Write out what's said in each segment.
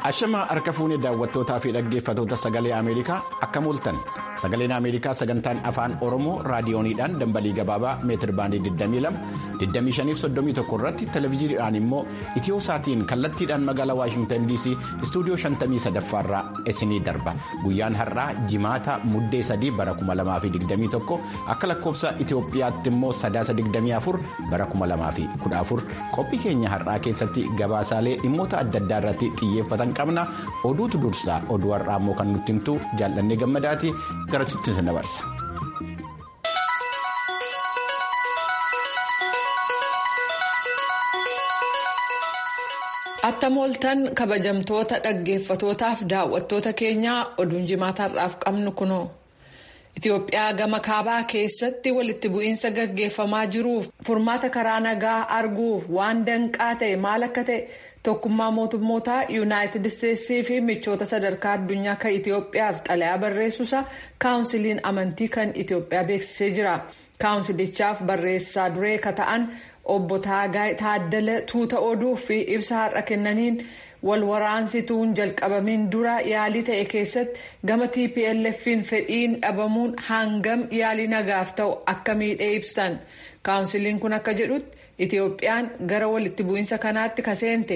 Ashamaa harka fuunee daawwattootaa fi dhaggeeffatoota sagalee Ameerikaa akkam ooltan sagaleen Ameerikaa sagantaan afaan Oromoo raadiyooniidhaan dambalii gabaabaa meetir baandii 22 2531 irratti televezyiiniidhaan immoo itiyoo saatiin kallattiidhaan magaalaa Waashingtan DC istuudiyoo 53 irraa isinii darba guyyaan har'aa jimaata muddee 3 bara 2021 akka lakkoofsa Itiyoophiyaatti immoo sadaasa 24 bara 2014 qophii keenya har'aa keessatti gabaasaalee dhimmoota adda addaa irratti xiyyeeffatan. qabna oduutu dursaa oduu har'aa immoo kan nutti himtu jaallannee gammadaati gara sitti sin dabarsa. attam ooltan kabajamtoota dhaggeeffatootaaf daawwattoota keenyaa oduun jimaata har'aaf qabnu kunoo. Itoophiyaa gama kaabaa keessatti walitti bu'iinsa gaggeeffamaa jiruuf furmaata karaa nagaa arguuf waan danqaa ta'e maal akka ta'e. tokkummaa mootummootaa yuunaayitid isteetsii fi michoota sadarkaa addunyaa kan itiyoophiyaaf xalayaa barreessuusaa kaawunsiliin amantii kan itiyoophiyaa beeksisee jira kaawunsilichaaf barreessaa duree ka ta'an obbo taagaay taaddala tuuta oduu fi ibsa har'a kennaniin wal waraansituun jalqabamiin dura yaalii ta'e keessatti gama tplf'n fedhiin dhabamuun hangam yaalii nagaaf ta'u akka miidhee ibsan kaawunsiliin kun akka jedhutti. Itiyoophiyaan gara walitti bu'iinsa kanaatti kaseente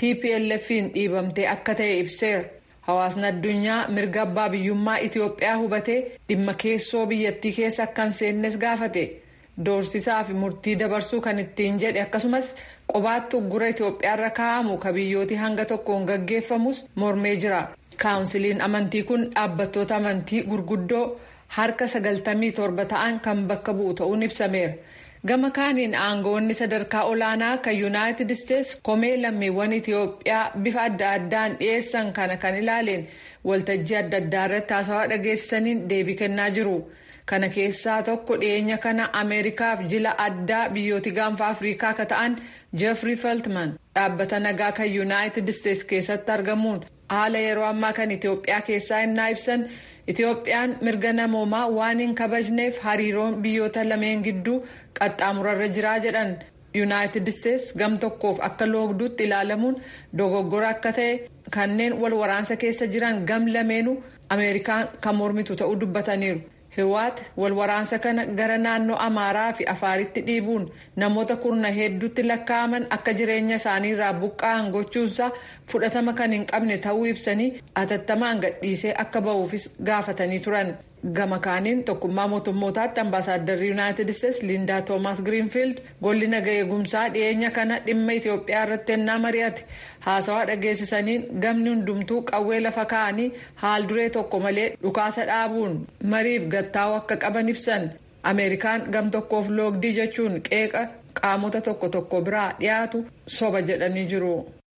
TPLF'n dhiibamtee akka ta'e ibseera. Hawaasni addunyaa mirga abbaa biyyummaa Itiyoophiyaa hubatee dhimma keessoo biyyattii keessa akka hin seennes gaafate. Doorsisaa fi murtii dabarsuu kan ittiin jedhe akkasumas qobaatti uggura Itiyoophiyaarra kaa'amu ka biyyooti hanga tokkoon gaggeeffamus mormee jira. Kaawunsiliin amantii kun dhaabbattoota amantii gurguddoo harka sagaltamii torba ta'an kan bakka bu'u ta'uun ibsameera. gama kaaniin aangoonni sadarkaa olaanaa kan yuunaayitid isteetsi komee lammiiwwan itiyoophiyaa bifa adda addaan dhiyeessan kana kan ilaaleen waltajjii adda addaa irratti haasawaa dhageessisaniin deebii kennaa jiru kana keessaa tokko dhiyeenya kana ameerikaaf jila addaa biyyooti gaanfa afriikaa ka ta'an jeefrii feltman dhaabbata nagaa kan yuunaayitid isteetsi keessatti argamuun haala yeroo ammaa kan itiyoophiyaa keessaa innaa ibsan. Itiyoophiyaan mirga namoomaa waan hin kabajneef hariiroon biyyoota lameen gidduu qaxxaamurarra jiraa jedhan yuunaayitid isteetsi gam tokkoof akka loogduutti ilaalamuun dogoggora akka ta'e kanneen wal waraansa keessa jiran gam lameenu ameerikaan kan mormitu ta'uu dubbataniiru. Hiwaat wal waraansa kana gara naannoo Amaaraa fi Afaaritti dhiibuun namoota kurna hedduutti lakkaa'aman akka jireenya isaanii irraa buqqa'an gochuunsaa fudhatama kan hin qabne ta'uu ibsanii atattamaan gadhiisee akka ba'uufis gaafatanii turan. Gama kaaniin tokkummaa mootummootaatti ambaasaaddarri yuunaayitid isteetsi Liindaa Toomaas Giriinfiild golli naga eegumsaa dhiyeenya kana dhimma Itoophiyaa irratti ennaa mari'ate haasawaa dhageessisaniin gamni hundumtuu qawwee lafa kaa'anii haal duree tokko malee dhukaasa dhaabuun mariif gattaa'uu akka qaban ibsan Ameerikaan gam tokkoof loogdii jechuun qeeqa qaamota tokko tokko biraa dhiyaatu soba jedhanii jiru.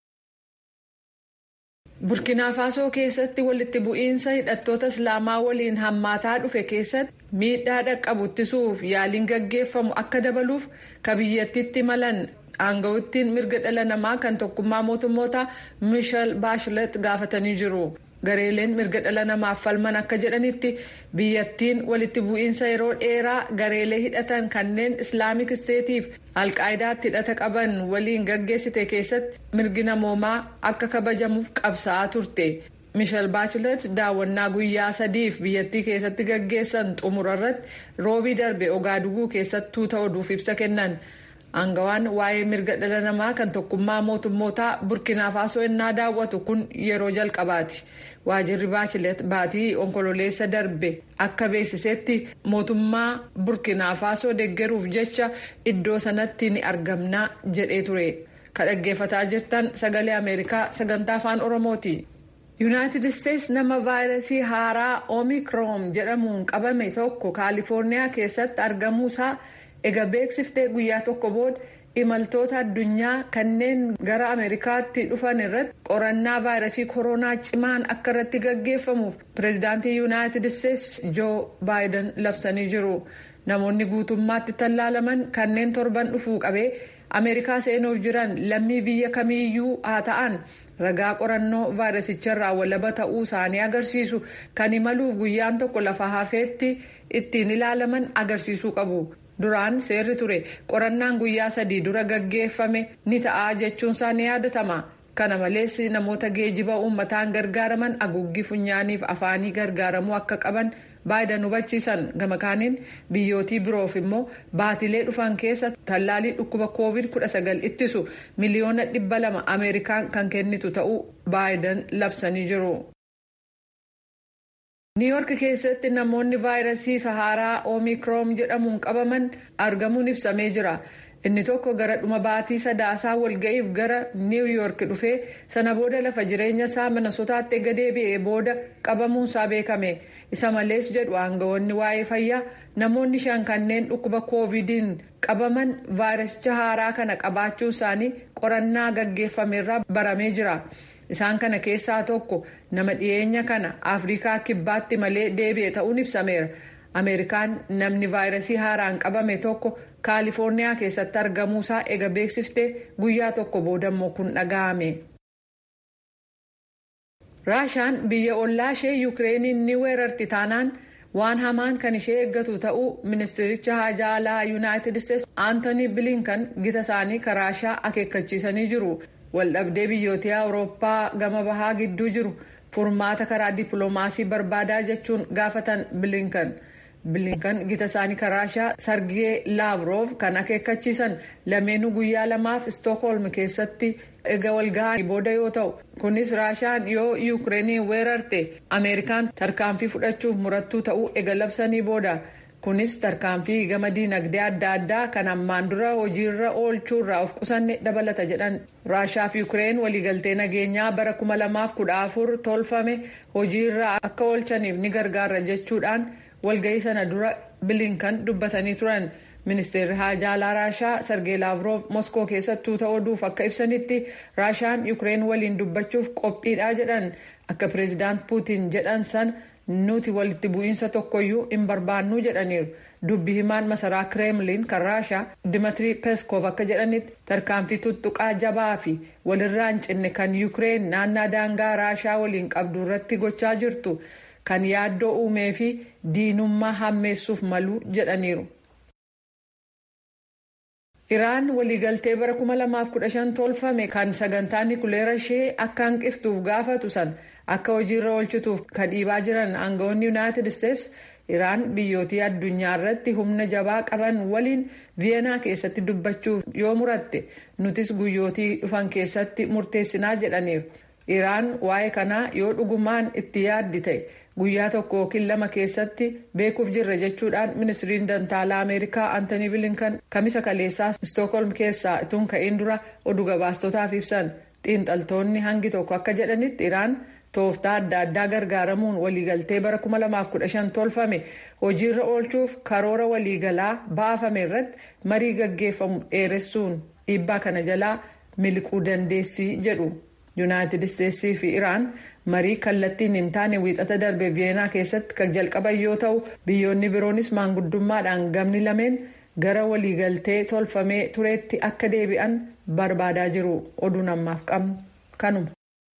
burkina faasoo keessatti walitti bu'iinsa hidhattoota islaamaa waliin hammaataa dhufe keessatti miidhaa dhaqqabu ittisuuf yaaliin gaggeeffamu akka dabaluuf ka biyyattiitti malan aangawittiin mirga dhala namaa kan tokkummaa mootummoota miishel baashilet gaafatanii jiru. gareeleen mirga dhala namaaf falman akka jedhanitti biyyattiin walitti bu'iinsa yeroo dheeraa gareelee hidhatan kanneen islaamik isteetiif alqaayidaatti hidhata qaban waliin gaggeessite keessatti mirgi namoomaa akka kabajamuuf qabsa'aa turte mishal baachilet daawwannaa guyyaa sadiif biyyattii keessatti gaggeessan xumurarratti roobii darbe ogaaduguu keessattuu ta'uuf ibsa kennan. Aangawaan waa'ee mirga dhala namaa kan tokkummaa mootummootaa burkina faasoo ennaa daawwatu kun yeroo jalqabaati. Waajirri Baashilet baatii onkololeessa darbe akka beeksisetti mootummaa burkina faasoo deeggaruuf jecha iddoo sanatti ni argamna jedhee ture. Ka dhaggeeffataa jirtan sagalee Ameerikaa sagantaa afaan Oromooti. Yuunaayitid Isteetsi nama vaayirasii haaraa Omikron jedhamuun qabame tokko Kaalifoorniyaa keessatti argamuusaa. Egaa beeksiftee guyyaa tokko booda imaltoota addunyaa kanneen gara Ameerikaatti dhufan irratti qorannaa vaayirasii koronaa cimaan akka irratti gaggeeffamuuf pireezidaantii Yuunaayitid Isteetsi Joo Baayiden labsanii jiru. Namoonni guutummaatti tallaalaman kanneen torban dhufuu qabee Ameerikaa seenuuf jiran lammii biyya kamiiyyuu haa ta'an ragaa qorannoo vaayirasicharraa walaba ta'uu isaanii agarsiisu kan imaluuf guyyaan tokko lafa hafeetti ittiin ilaalaman agarsiisuu qabu. duraan seerri ture qorannaan guyyaa sadii dura gaggeeffame ni ta'a jechuunsaa ni yaadatama kana malees namoota geejiba uummataan gargaaraman haguuggii funyaaniif afaanii gargaaramuu akka qaban baayidan hubachiisan gama kaaniin biyyootii biroof immoo baatilee dhufan keessa tallaalii dhukkuba koovid 19 ittisu miliyoona dhibba lama ameerikaan kan kennitu ta'uu baayidan labsanii jiru. niiyork keessatti namoonni vaayirasii saharaa oomikroon jedhamuun qabaman argamuun ibsamee jira. inni tokko gara dhuma baatii sadaasaa walga'iif gara niiwuyoork dhufee sana booda lafa jireenya isaa minnesotaatti erga deebi'ee booda qabamuunsaa beekame isa malees jedhu aangawoonni waa'ee fayyaa namoonni shan kanneen dhukkuba koovidiin qabaman vaayirasicha haaraa kana qabaachuu isaanii qorannaa gaggeeffameerraa baramee jira. isaan kana keessaa tokko nama dhiyeenya kana afrikaa kibbaatti malee deebi'e ta'uun ibsameera. ameerikaan namni vaayirasii haaraan qabame tokko kaalifoorniyaa keessatti argamuusaa ega beeksiftee guyyaa tokko boodammoo kun dhaga'ame. raashaan biyya ollaa ishee yukireeniin ni weerarti taanaan waan hamaan kan ishee eeggatu ta'uu ministiricha haajaa alaa yuunaayitid isteetsi aantanii bilinkan gita isaanii karaashaa akeekkachiisanii jiru waldhabdee biyyootii awurooppaa gama bahaa gidduu jiru furmaata karaa dippiloomaasii barbaadaa jechuun gaafatan bilinkan. bilinkan gita isaanii karaashaa sargee laavroof kan akeekkachiisan lameenuu guyyaa lamaaf istookholm keessatti ega walga'anii booda yoo ta'u kunis raashaan yoo yuukireenii weerarte ameerikaan tarkaanfii fudhachuuf murattuu ta'uu ega labsanii booda kunis tarkaanfii gama diinagdee adda addaa kan ammaan dura hojiirra oolchuurraa of qusanne dabalata jedhan raashaa fi yuukireen waliigaltee nageenyaa bara 2014 tolfame hojiirra akka oolchaniif ni gargaara jechuudhaan. walga'ii sana dura bilinkan dubbatanii turan ministeerri haajaa alaa raashaa sargee laavroof moskoo keessattuu ta'uudhuuf akka ibsanitti raashaan yuukireen waliin dubbachuuf qophiidha jedhan akka pireezidaant puutiin jedhan san nuti walitti bu'iinsa tokkoyyuu hin barbaannuu jedhaniiru dubbi himaan masaraa kireemliin kan raashaa dimitri peskov akka jedhanitti tarkaanfii tuttuqaa jabaa fi walirraa hin cinne kan yuukireen naannaa daangaa raashaa waliin qabdu irratti gochaa jirtu. kan yaaddoo uumee fi diinummaa hammeessuuf malu jedhaniiru. iraan waliigaltee bara 2015 tolfame kan sagantaa nikuleera ishee akka hanqiftuuf gaafatu san akka hojiirra oolchituuf kan dhiibaa jiran aangawoonni yuunaayitid isteetsi iraan biyyootii addunyaa irratti humna jabaa qaban waliin viyeenaa keessatti dubbachuuf yoo muratte nutis guyyootii dhufan keessatti murteessinaa jedhaniiru. iraan waa'ee kanaa yoo dhugumaan itti yaaddi ta'e guyyaa tokko yookiin lama keessatti beekuuf jirra jechuudhaan ministiriin dantaalaa ameerikaa antanii bilinkan kamisa kaleessaa istookholm keessaa ituun ka'een dura oduu gabaastotaaf ibsan xiinxaltoonni hangi tokko akka jedhanitti iraan tooftaa adda addaa gargaaramuun waliigaltee bara 2015 tolfame hojiirra oolchuuf karoora waliigalaa baafame irratti marii gaggeeffamu dheeressuun dhiibbaa kana jalaa miliquu dandeessii jedhu. yuunaayitid isteetsii fi iraan marii kallattiin hin taane wiixata darbe viyeenaa keessatti kan jalqaban yoo ta'u biyyoonni biroonis maanguddummaadhaan gamni lameen gara waliigaltee tolfamee tureetti akka deebi'an barbaadaa jiru oduun ammaaf qabnu kanuma.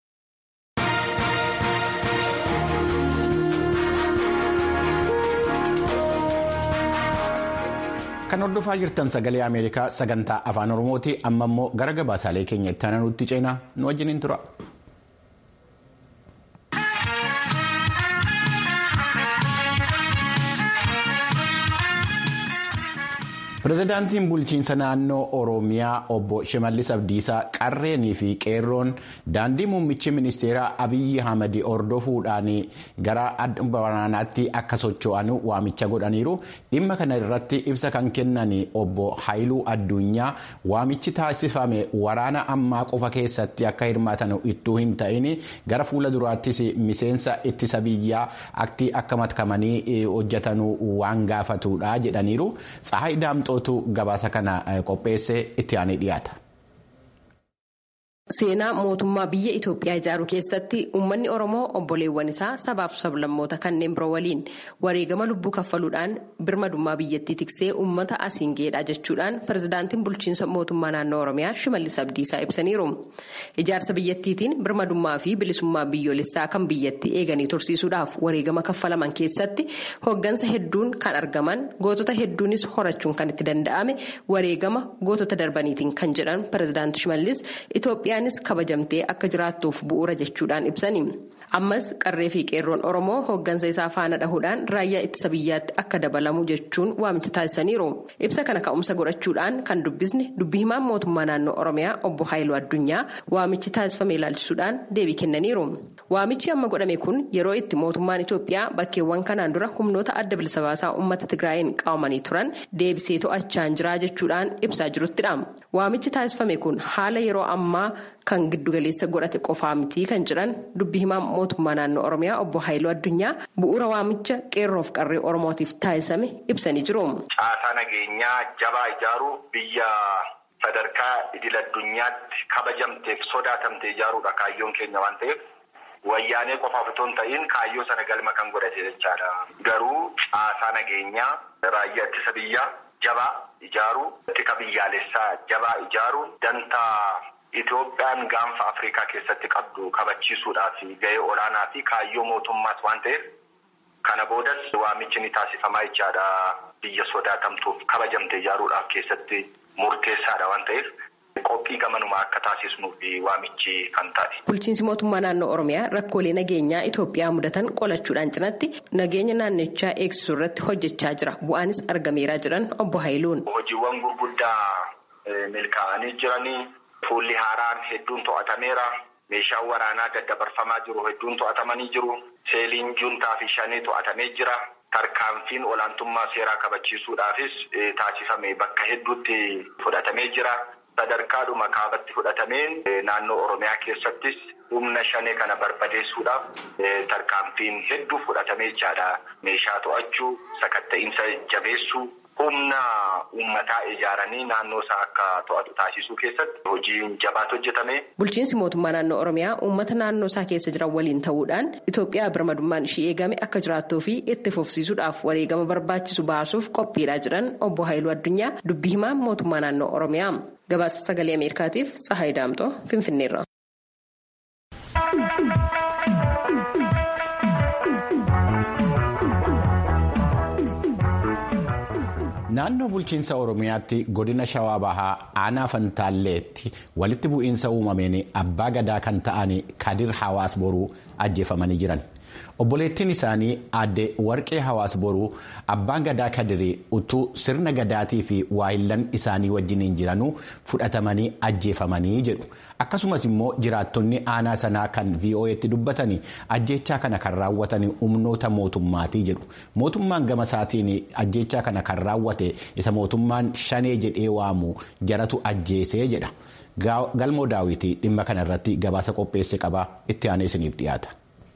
kan hordofaa jirtan sagalee ameerikaa sagantaa afaan oromooti amma immoo gara gabaasaalee keenya itti aananutti ceenaa nu wajjiniin tura. pirezidaantiin bulchiinsa naannoo oromiyaa obbo shimallis abdiisaa qarreenii fi qeerroon daandii muummichi ministeeraa abiyyi ahmad hordofuudhaan gara waraanaatti akka socho'an waamicha godhaniiru dhimma kana irratti ibsa kan kennan obbo haayiluu addunyaa waamichi taasifame waraana ammaa qofa keessatti akka hirmaatan ittuu hin ta'in gara fuula duraattis miseensa ittisa biyyaa aktii akka matkamanii hojjetan waan gaafatudha jedhaniiru tsahayi daamxootu gabaasa kana qopheesse itti aanee dhiyaata. Seenaa mootummaa biyya Itoophiyaa ijaaruu keessatti uummanni Oromoo obboleewwan isaa sabaaf sablammoota kanneen biroo waliin wareegama lubbuu kaffaluudhaan birmadummaa biyyattii tiksee uummata asiin geedhaa jechuudhaan pirezidaantiin bulchiinsa mootummaa naannoo Oromiyaa Shimallis Abdiisaa ibsaniiru. Ijaarsa biyyattiitiin birmadummaa fi bilisummaa biyyoolessaa kan biyyattii eeganii tursiisuudhaaf wareegama kaffalaman keessatti hoggansa hedduun kan argaman gootota hedduunis horachuun kan itti danda'ame wareegama gootota darbaniitiin kan jedhan pirezidaanti Shimallis Itoophiyaa. Oromiyaanis kabajamtee akka jiraattuuf bu'uura jechuudhaan ibsani. Ammas qarree fi qeerroon Oromoo hooggansa isaa faana dhahuudhaan raayyaa ittisa biyyaatti akka dabalamu jechuun waamicha taasisaniiru. Ibsa kana ka'umsa godhachuudhaan kan dubbisne dubbii himaan mootummaa naannoo Oromiyaa obbo Haayiluu Addunyaa waamichi taasifame ilaalchisuudhaan deebii kennaniiru. Waamichi amma godhame kun yeroo itti mootummaan Itoophiyaa bakkeewwan kanaan dura humnoota adda bilisa baasaa uummata Tigraayin qabamanii turan deebisee to'achaa jira jechuudhaan ibsaa jiruttidha. Waamichi taasifame kun haala yeroo ammaa kan giddugaleessa godhate qofaa miti kan jedhan dubbii himaa mootummaa naannoo Oromiyaa obbo Haayiluu Addunyaa bu'uura waamicha qeerroof qarree Oromootiif taasisame ibsanii jiru. Caasaa nageenyaa jabaa ijaaruu biyya sadarkaa idil addunyaatti kabajamteef sodaatamte ijaaruudha kaayyoon keenya waan ta'eef. Wayyaanee qofaaf otoo hin ta'iin kaayyoo sana galma kan godhate jechaadha. Garuu caasaa nageenyaa raayyaa ittisa biyyaa jabaa ijaaruu, tika biyyaalessaa jabaa ijaaruu, dantaa Itoophiyaan gaanfa Afrikaa keessatti qabdu kabachiisuudhaaf gahee olaanaa fi kaayyoo mootummaas waan ta'eef kana boodas waamichi ni taasifamaa jechaadha. Biyya sodaatamtuuf kabajamte ijaaruudhaaf keessatti murteessaadha waan ta'eef. Qophii gamanumaa akka taasisnuuf waamichi kan taate. Bulchiinsi mootummaa naannoo Oromiyaa rakkoolee nageenyaa Itoophiyaa mudatan qolachuudhaan cinatti nageenya naannichaa eegsisuu irratti hojjechaa jira. Bu'aanis argameeraa jiran obbo Haayiluun. Hojiiwwan gurguddaa milkaa'anii jiranii fuulli haaraan hedduun to'atameera. Meeshaan waraanaa daddabarfamaa jiru hedduun to'atamanii jiru. Seeliin juntaa fi shanii to'atamee jira. Tarkaanfiin olaantummaa seeraa kabachiisuudhaafis taasifame bakka hedduutti fudhatamee jira. Sadarkaadhuma kaabatti fudhatameen naannoo Oromiyaa keessattis humna shanee kana barbadeessuudhaaf tarkaanfiin hedduu fudhatamee jechaadha. Meeshaa to'achuu, sakatta'iinsa jabeessuu, humna uummataa ijaaranii naannoo isaa akka to'atu taasisuu keessatti hojiin jabaatu hojjetame. Bulchiinsi mootummaa naannoo Oromiyaa uummata naannoo isaa keessa jiran waliin ta'uudhaan Itoophiyaa birmadummaan ishii eegame akka jiraattuu fi itti fufsiisuudhaaf wareegama barbaachisu baasuuf qophiidhaa jiran obbo Haayiluu Addunyaa dubbii himaa mootummaa naannoo Oromiyaa. Gabaasa sagalee Ameerikaatiif Tsahaay Daamtoo Finfinneerra. Naannoo bulchiinsa Oromiyaatti godina Shawaa Bahaa aanaa Fantaalleetti walitti bu'iinsa uumameen abbaa gadaa kan ta'an Kadir Hawaas Boruu ajjeefamanii jiran. Obboleettiin isaanii aadde warqee hawaas boruu abbaan gadaa kadirii utuu sirna gadaatii fi waayillan isaanii wajjiniin jiranuu fudhatamanii ajjeefamanii jedhu. Akkasumas immoo jiraattonni aanaa sanaa kan VOA'tti dubbatanii ajjechaa kana kan raawwatan humnoota mootummaatii jedhu. Mootummaan gama isaatiin ajjechaa kana kan raawwate isa mootummaan shanee jedhee waamu jaratu ajjeesee jedha. Galmoo daawwitii dhimma kana irratti gabaasa qopheesse qaba itti aanee isiniif dhiyaata.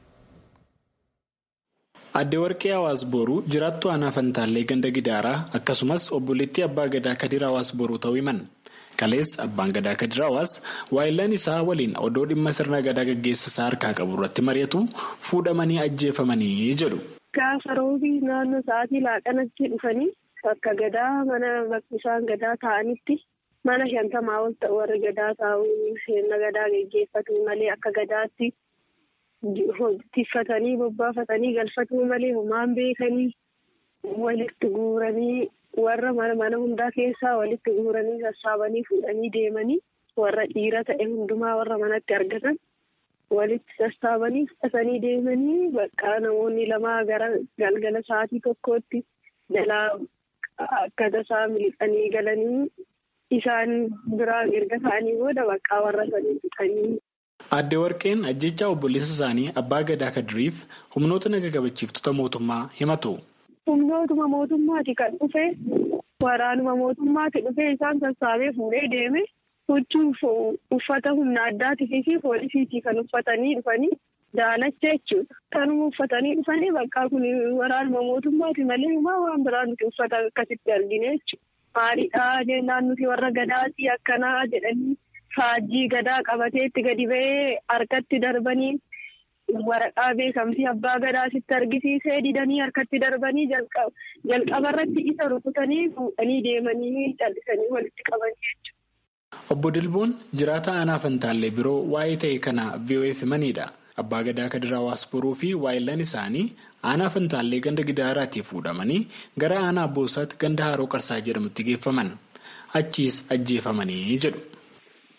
Aadde Warqee Hawaas Boruu jiraattu aanaa Fantaallee ganda Gidaaraa akkasumas obboleettii Abbaa Gadaa Kadir Hawaas Boruu ta'uu himan. Kalees Abbaan Gadaa Kadir Hawaas waayillaan isaa waliin odoo dhimma sirna gadaa gaggeessisaa harkaa qabu irratti mari'atu fuudhamanii ajjeefamanii jedhu. Gaafa roobii naannoo sa'aatii laaqanatti dhufanii bakka gadaa mana isaan gadaa taa'anitti mana shantamaa ol ta'u warri gadaa taa'u sirna gadaa gaggeeffatu malee akka gadaatti. Tiffatanii bobbaafatanii galfatuu malee homaan beekanii walitti guuranii warra mana hundaa keessaa walitti guuranii sassaabanii fuudhanii deemanii warra dhiira ta'e hundumaa warra manatti argatan walitti sassaabanii fudhatanii deemanii bakka namoonni lamaa gara galgala sa'aatii tokkootti jalaa akka tasaa miliqanii galanii isaan biraa erga ta'anii booda bakka warra sanii fixanii. Aadde Warqeen ajjechaa obboleessa isaanii abbaa gadaa kadiriif humnoota naga kabachiiftota mootummaa himatu. Humnootuma mootummaati kan dhufe waraanuma mootummaati dhufe isaan sassaabee fuudhee deeme huccuu uffata humna addaatii fi poolisiitii kan uffatanii dhufanii daalacha jechuudha. Kanuma uffatanii dhufanii bakka kun waraanuma mootummaati malee waan biraa nuti uffata akkasitti argine jechuudha. Maaliidhaa jennaan nuti warra gadaatii akkanaa jedhanii. Faajjii gadaa qabateetti gadi ba'ee harkatti darbanii waraqaa beekamtii abbaa gadaasitti argisiisee didanii harkatti darbanii jalqabarratti isa rukutanii fuudhanii deemanii callisanii walitti qabanii jechuudha. Obbo Dilboon jiraata aanaa Fantaallee biroo waa'ee ta'e kana VOA'f himanidha. Abbaa gadaa Kadir Hawaas Boruu fi waayillan isaanii aanaa Fantaallee ganda Gidaaraatii fuudhamanii gara aanaa Boosaatti ganda Haroo Qarsaa jedhamutti geeffaman. Achiis ajjeefamanii jedhu.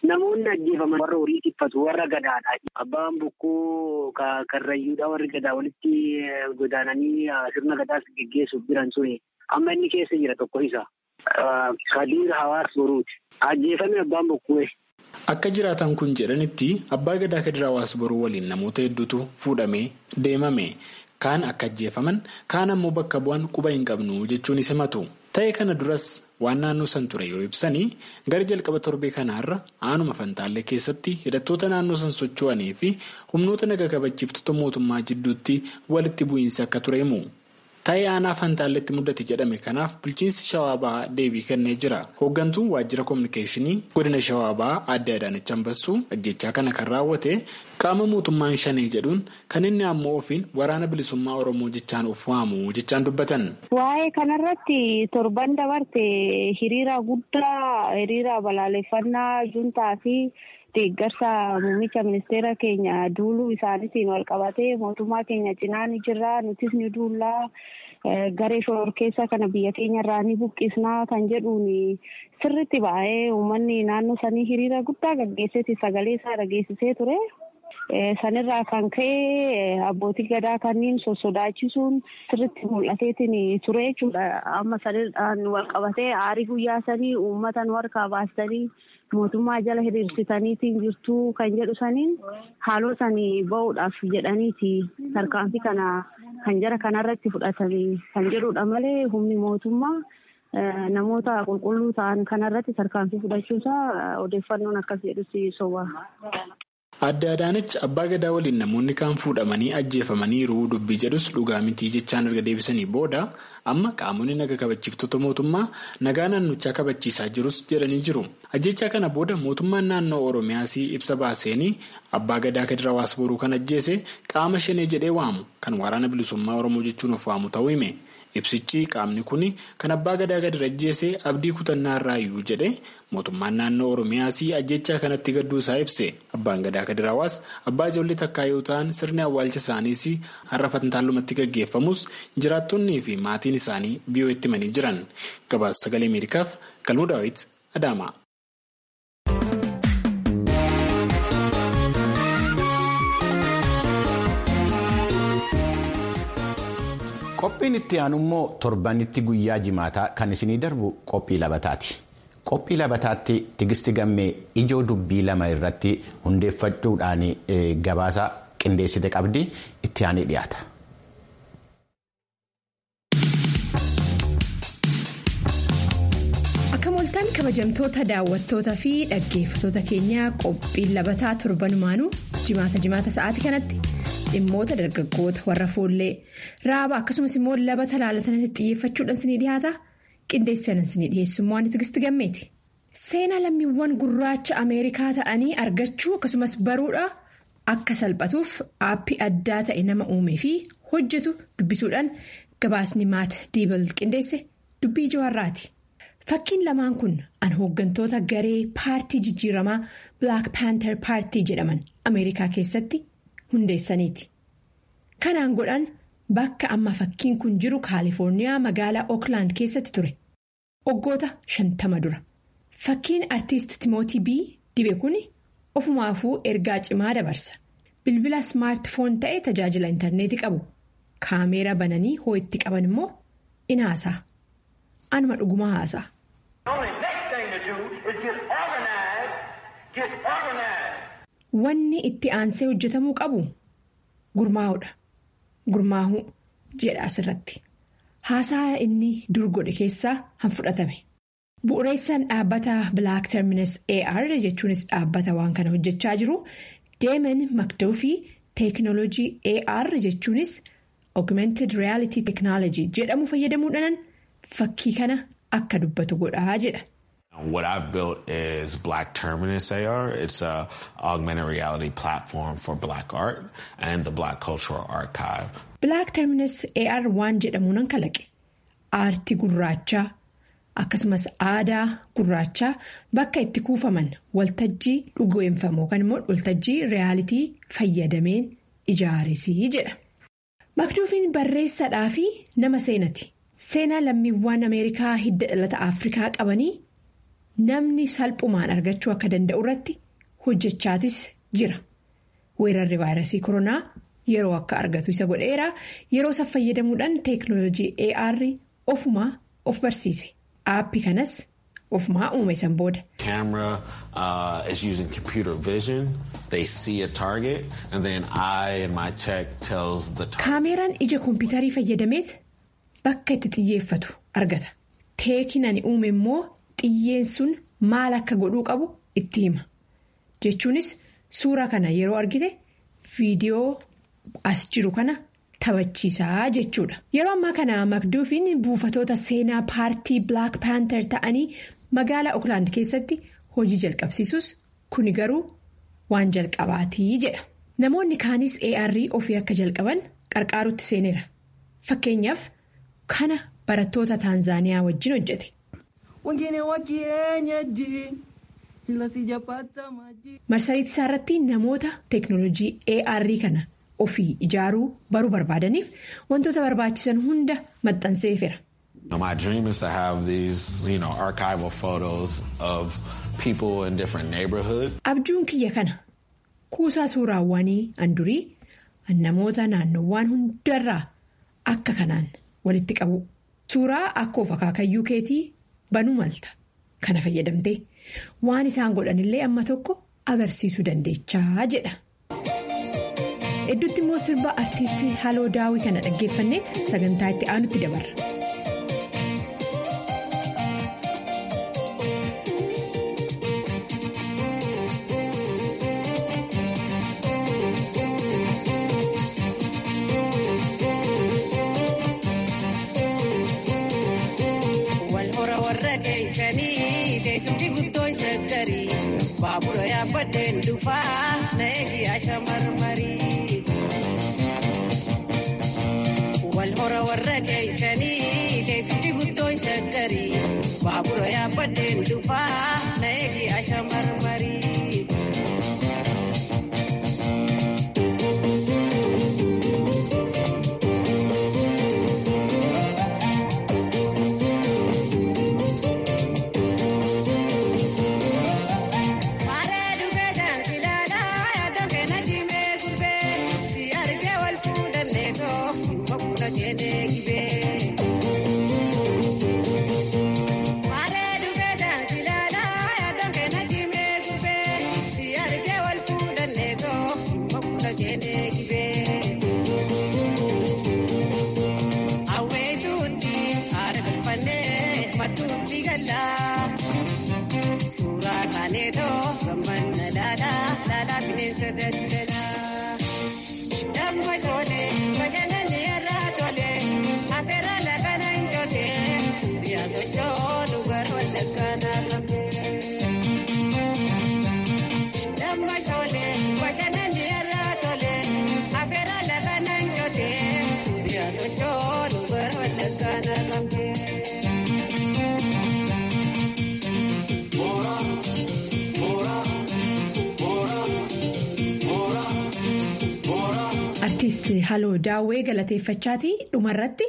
namoonni ajjeefaman warra horii tiffatu warra gadaadha. Abbaan bokkuu karrayyuudha warri gadaa walitti godaananii sirna gadaas geggeessuuf jiran ture. Amma inni keessa jira tokko isa. Kadiir hawaas boruuti. Ajjeefame abbaan bokkuu. Akka jiraatan kun jedhanitti abbaa gadaa kadir hawaas boruu waliin namoota hedduutu fuudhamee deemame. Kaan akka ajjeefaman kaan ammoo bakka bu'an quba hin qabnu jechuun simatu. Ta'e kana duras waan naannoo san ture yoo ibsanii gara jalqaba torbee kanaarra aanuma fantaallee keessatti hidhattoota naannoo san socho'anii fi humnoota naga kabachiiftota mootummaa jidduutti walitti bu'iinsi akka ture himu. Ta'ee aanaa fantaalletti mudate jedhame kanaaf bulchiinsi shawaa bahaa deebii kennee jira. Hooggantuun waajjira koominikeeshinii godina shawaa bahaa adde Adaanach Ambassuu ajjechaa kana kan raawwate qaama mootummaan shanee jedhuun kan inni ammoo ofiin waraana bilisummaa Oromoo jechaan of waamu jechaan dubbatan. Waa'ee kanarratti torban dabarte hiriira guddaa hiriira balaaleffannaa juntaa fi deeggarsa muummicha ministeera keenya duuluu isaaniitiin wal qabatee mootummaa keenya cinaa ni jirra nutis ni duullaa garee shororkeessa kana biyya keenya irraa ni buqqisnaa kan jedhuun sirritti baay'ee uummanni naannoo sanii hiriira guddaa gaggeesseeti sagalee isaa dhageessisee ture. Sanirraa kan ka'e abbootii gadaa kanneen sossodaachisuun sirritti mul'ateetiin ture jechuudha. Amma sanirraan wal qabatee aarii guyyaa sanii uummata nu harkaa baastanii mootummaa jala hiriirsitaniitiin jirtuu kan jedhu saniin haaloo sanii bahuudhaaf jedhaniiti tarkaanfii kana kan jara kanarratti fudhatanii kan jedhudha malee humni mootummaa namoota qulqulluu ta'an kanarratti tarkaanfii fudhachuusaa odeeffannoon akkas jedhusi soba. Adde Adaanach abbaa gadaa waliin namoonni kaan fuudhamanii ajjeefamaniiru dubbii jedhus dhugaa mitii jechaan erga deebisanii booda amma qaamonni naga kabachiiftota mootummaa nagaa naannochaa kabachiisaa jirus jedhanii jiru. Ajjechaa kana booda mootummaan naannoo Oromiyaas ibsa baaseenii abbaa gadaa kadir hawaas boruu kan ajjeese qaama shanee jedhee waamu kan waraana bilisummaa Oromoo jechuun of waamu ta'uu hime. Ibsichi qaamni kun kan abbaa gadaa kadir ajjeese abdii kutannaa irraayyuu jedhe mootummaan naannoo Oromiyaas ajjechaa kanatti gadduusaa ibse. Abbaan gadaa kadir hawaas abbaa ijoollee takkaa yoo ta'an sirni awwaalcha isaaniis har'a fantaalumatti gaggeeffamus jiraattonnii fi maatiin isaanii biyyoo itti himanii jiran. Gabaasa sagalee Ameerikaaf Galmuu Daawit Adaamaa. Qophiin itti aanu immoo torbanitti guyyaa jimaataa kan isinii darbu qophii labataati. Qophii labataatti tigisti gammee ijoo dubbii lama irratti hundeeffachuudhaan gabaasa qindeessite qabdi itti aanee dhiyaata. Akka mooltaan kabajamtoota daawwattoota fi dhaggeeffattoota keenyaa qophiin labataa torbanumaanuu jimaata jimaata sa'aatii kanatti. dhimmoota dargaggoota warra foollee raaba akkasumas immoo labata laalatan xiyyeeffachuudhaan sinii dhiyaata qindeessanan sinii dhiyeessummaa waan tigisti gammeeti. seenaa lammiiwwan gurraacha ameerikaa ta'anii argachuu akkasumas baruudha akka salphatuuf aappii addaa ta'e nama uumee fi hojjetu dubbisuudhaan gabaasni maata diibal qindeesse dubbii jawaarraati. fakkiin lamaan kun an hooggantoota garee paartii jijjiiramaa black panther paartii jedhaman ameerikaa keessatti. hundeessaniiti kanaan godhan bakka amma fakkiin kun jiru kaalifoorniyaa magaalaa ooklaand keessatti ture waggoota shantama dura fakkiin artiist timootii bii dibe kun ofumaafuu ergaa cimaa dabarsa bilbila smaartifoon ta'e tajaajila intarneetii qabu kaameera bananii hoo itti qaban immoo in haasaa anuma dhugumaa haasaa. Wanni itti aansee hojjetamuu qabu gurmaa'uudha. Gurmaa'uu jedha asirratti. Haasaa inni dur godhe keessaa han fudhatame. Bu'uureessaan dhaabbata Black Terminus AR jechuunis dhaabbata waan kana hojjechaa jiru Deemen Makdoo teeknooloojii AR jechuunis Augmented Reality Technology jedhamu fayyadamuudhaan fakkii kana akka dubbatu godhaa jedha. What I've built is Black Terminus AR. It's a augmented reality platform for Black art and the Black Cultural Archive. Black Terminus AR waan jedhamu nan kalaqe. Aartii gurraachaa akkasumas aadaa gurraachaa bakka itti kuufaman waltajjii dhugoonfamu yookaan immoo waltajjii reyaalitii fayyadameen ijaaresii jedha. Makduufiin barreessaadhaa fi nama seenati. Seenaa lammiiwwan Ameerikaa hidda dhalata Afrikaa qabanii. namni salphumaan argachuu akka danda'u irratti hojjechaatis jira. Weerarri vaayirasii koronaa yeroo akka argatu isa godheera yeroo isa fayyadamuudhaan teeknooloojii AR ofumaa of barsiise. Aappii kanas ofumaa uume san booda. Camera uh, is using computer vision. They see a target and then I and my tech tells the target. Kaameeraan ija kompiitarii fayyadameet bakka itti xiyyeeffatu argata. Teekiin ani uume immoo xiyyeen sun maal akka godhuu qabu itti hima. Jechuunis suura kana yeroo argite viidiyoo as jiru kana taphachiisaa jechuudha. Yeroo ammaa kana makduufiin buufatoota seenaa paartii Black Panther ta'anii magaalaa Oakland keessatti hojii jalqabsiisus kuni garuu waan jalqabaatii jedha. Namoonni kaanis AR ofii akka jalqaban qarqaarutti seeneera. Fakkeenyaaf kana barattoota Taanzaaniyaa wajjin hojjete. Marsariitii isaa irratti namoota teeknooloojii AR kana ofii ijaaruu baruu barbaadaniif wantoota barbaachisan hunda maxxanseefera. My dream is to have these, you know, archival photos of people in different neighborhoods. Abjuun kiyya kana kuusaa suuraawwanii andurii namoota naannowwan hundarraa akka kanaan walitti qabu. Suuraa akkoo akaakayyuu keetii banuu malta. Kana fayyadamtee waan isaan godhanillee amma tokko agarsiisuu dandeechaa jedha. Hedduutti immoo sirba artiistii Haloo Daawii kana dhaggeeffanneet sagantaa itti aanutti dabarra. Baabura yaabbadeen dhufaa na eegi asha marmarii. Wal hora warra keeysanii keessatti guddoo shaggarii. Baabura yaabbadeen dhufaa na eegi asha marmarii. Artiist Haloo Daawwee galateeffachaatii dhumarratti.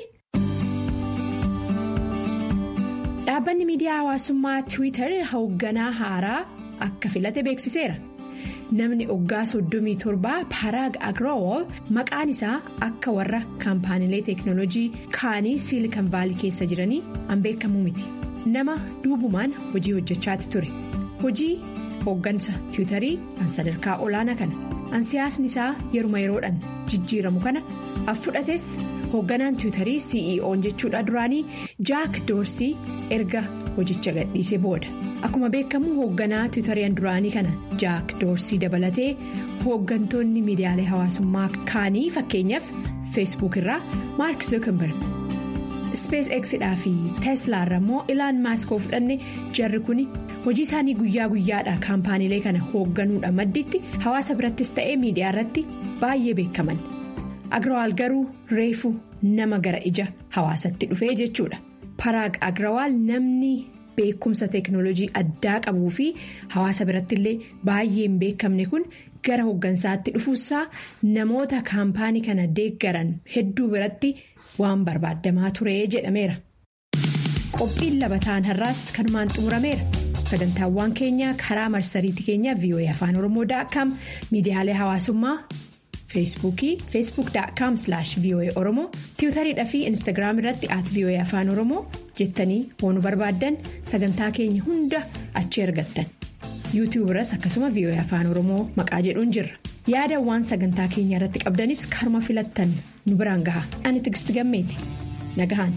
Dhaabbanni miidiyaa hawaasummaa Tiwiitar hoogganaa haaraa akka filate beeksiseera. Namni oggaa 37 Paraag Agroowol maqaan isaa akka warra kaampaaniilee teeknooloojii kaanii siilikan vaalii keessa jiranii an beekamu miti. Nama duubumaan hojii hojjechaati ture. Hojii hooggansa Tiwiitarii an sadarkaa olaanaa kana. An siyaasni isaa yeruma yeroodhaan jijjiiramu kana affudhates hoogganaan tiwiitarii CEO'n jechuudha duraanii jaak doorsii erga hojicha gadhiisee booda akkuma beekamu hoogganaa tiwiitariin duraanii kana jaak doorsii dabalatee hooggantoonni miidiyaalee hawaasummaa kaanii fakkeenyaaf feesbuuk irraa maark zuukenberg spees xdhaa fi teeslaa irra immoo ilaan maaskoo fudhanne jarri kun. hojii isaanii guyyaa guyyaadha kaampaaniilee kana hoogganuudha madditti hawaasa birattis ta'ee miidiyaa irratti baay'ee beekaman agrawaal garuu reefu nama gara ija hawaasatti dhufee jechuudha paraag agrawaal namni beekumsa teeknooloojii addaa qabuu fi hawaasa biratti illee baay'ee hin beekamne kun gara hooggansaatti dhufuusaa namoota kaampaanii kana deeggaran hedduu biratti waan barbaadamaa ture jedhameera qophiin labataan har'aas kanumaan xumurameera. sagantaawwan keenya karaa marsariitii keenya voa afaan oromoo.com miidiyaalee hawaasummaa feesbuukii feesbuuk.com voa oromoo tiwutariidha fi instaagiraam irratti at voa afaan oromoo jettanii waan nu barbaaddan sagantaa keenya hunda achi argattan yuutiyuub irras akkasuma voa afaan oromoo maqaa jedhuun jirra yaadawwan sagantaa keenya irratti qabdanis karuma filattan nu biraan gaha ani tigisti gammeeti nagahan.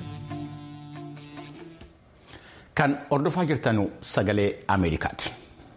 Kan hordofaa jirtanu sagalee Ameerikaati.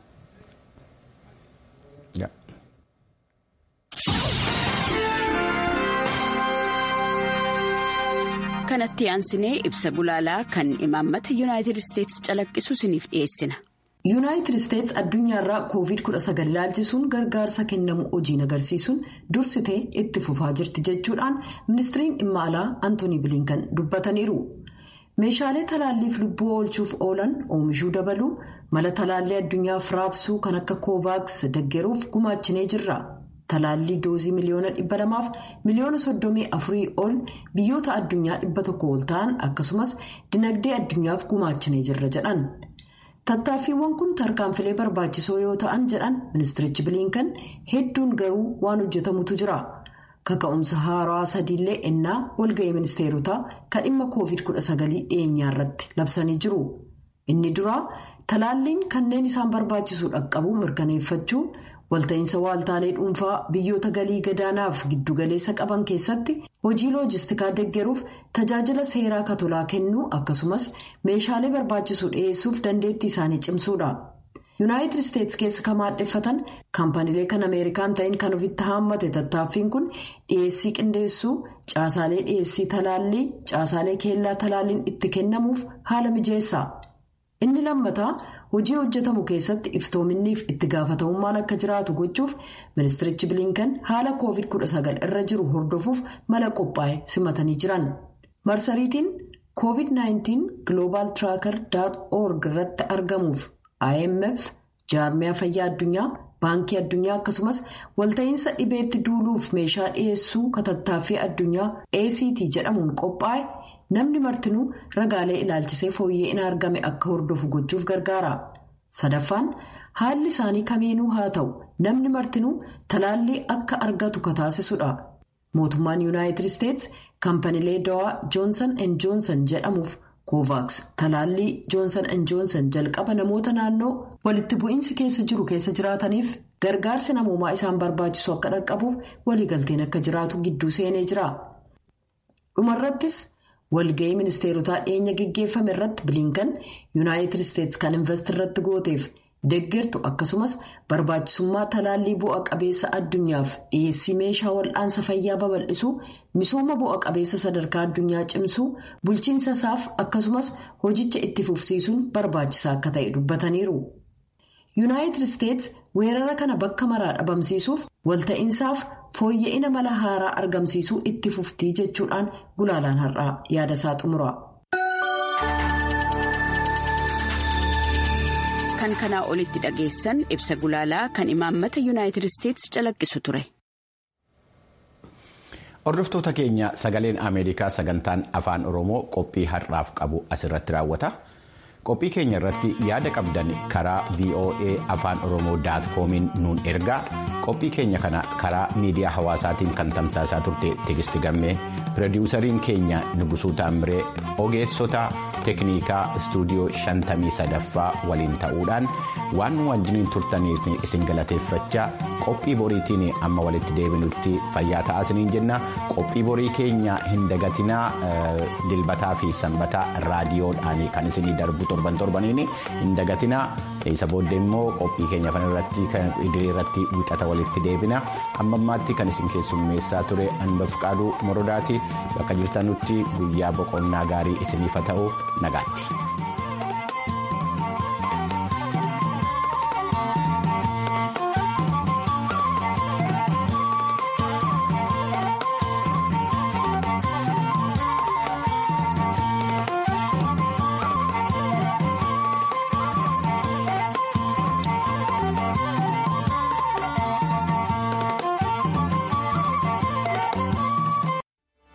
Kanatti aansinee ibsa gulaalaa kan imaammata yuunaayitid isteetsi calaqqisu isiniif dhiyeessina. yuunaayitid isteetsi addunyaarraa covid-19 ilaalchisuun gargaarsa kennamu hojiin agarsiisuun dursitee itti fufaa jirti jechuudhaan ministiriin dhimma alaa antoonii bilinkan dubbataniiru. meeshaalee talaalliif lubbuu oolchuuf oolan oomishuu dabaluu mala talaallii addunyaaf raabsuu kan akka koovaaks deggeruuf gumaachinee jirra talaallii doozii miliyoona dhibba lamaaf miliyoona soddomii afurii ol biyyoota addunyaa dhibba tokko ol ta'an akkasumas dinagdee addunyaaf gumaachinee jirra jedhan tattaaffiiwwan kun tarkaanfilee barbaachisoo yoo ta'an jedhan ministirichi bilinkan hedduun garuu waan hojjetamutu jira. kaka'umsa haaraa sadiillee ennaa walga'ii ministeerotaa kan dhimma covid-19 dhiyeenyaa irratti labsanii jiru inni duraa talaalliin kanneen isaan barbaachisu dhaqqabuu mirkaneeffachuu walta'iinsa waaltaalee dhuunfaa biyyoota galii gadaanaaf giddugaleessa qaban keessatti hojii loojistikaa deggeruuf tajaajila seeraa katolaa kennuu akkasumas meeshaalee barbaachisu dhiyeessuuf dandeettii isaanii cimsuudha. yuunaayitid isteetsi keessa kan maadheffatan kaampaniilee kan ameerikaan ta'in kan ofitti haammate tattaaffiin kun dhiyeessii qindeessuu caasaalee dhiyeessii talaallii caasaalee keellaa talaalliin itti kennamuuf haala mijeessa inni lammataa hojii hojjetamu keessatti iftoominniif itti gaafatamummaan akka jiraatu gochuuf ministirichi bilinkan haala covid-19 irra jiru hordofuuf mala qophaa'e simatanii jiran marsariitiin covid-19 global tracker org irratti argamuuf. IMF jaarmiyaa fayyaa addunyaa baankii addunyaa akkasumas walta'iinsa dhibeetti duuluuf meeshaa dhiyeessuu katattaaffii addunyaa ACT jedhamuun qophaa'e namni martinuu ragaalee ilaalchisee fooyya'ina argame akka hordofu gochuuf gargaara. sadaffaan haalli isaanii kamiinuu haa ta'u namni martinuu talaallii akka argatu kataasisudha. mootummaan yuunaayitid isteetsi kaampaniilee dawaa joonsan and joonsan jedhamuuf. kovaaks talaallii joonsan and joonsan jalqaba namoota naannoo walitti bu'iinsi keessa jiru keessa jiraataniif gargaarsi namoomaa isaan barbaachisu akka dhaqqabuuf waliigalteen akka jiraatu gidduu seenee jira. dhumarrattis walga'ii ministeerotaa dhiyeenya geggeeffame irratti bilinkan yuunaayitid isteetsi kan invest irratti gooteef deggertu akkasumas barbaachisummaa talaallii bu'a qabeessa addunyaaf dhiyeessii meeshaa wal'aansa fayyaa babal'isuu misooma bu'a qabeessa sadarkaa addunyaa cimsuu bulchiinsa isaaf akkasumas hojicha itti fufsiisuun barbaachisaa akka ta'e dubbataniiru. yuunaayitid isteetsi weerara kana bakka maraa dhabamsiisuuf walta'iinsaaf fooyya'ina mala haaraa argamsiisuu itti fuftii jechuudhaan gulaalaan har'aa yaadasaa xumura. kan kanaa olitti dhageessan ibsa gulaalaa kan imaammata yuunaayitid isteetsi calaqqisu ture. hordoftoota keenya sagaleen ameerikaa sagantaan afaan oromoo qophii har'aaf qabu asirratti raawwata qophii keenya irratti yaada qabdan karaa voa afaan oromoo koomiin nuun ergaa qophii keenya kana karaa miidiyaa hawaasaatiin kan tamsaasaa turte tigisti gammee pirodiwusariin keenya nugusuu taamiree ogeessota teeknikaa istuudiyoo shantamii sadaffaa waliin ta'uudhaan waan nu wajjiniin turtaniif isin galateeffachaa qophii boriitiin amma walitti deebinutti fayyaa ta'aa isiniin jenna qophii borii keenya hin dagatinaa dilbataa fi sanbataa raadiyoodhaan kan isinii darbu torban torbaniin hin dagatinaa isa booddee immoo qophii keenya kana irratti kan idilee irratti wixata walitti deebina amma ammaatti kan isin keessummeessaa ture anbaf qaaduu morodaati bakka jirtanutti guyyaa boqonnaa gaarii isiniif haa ta'u nagaatti.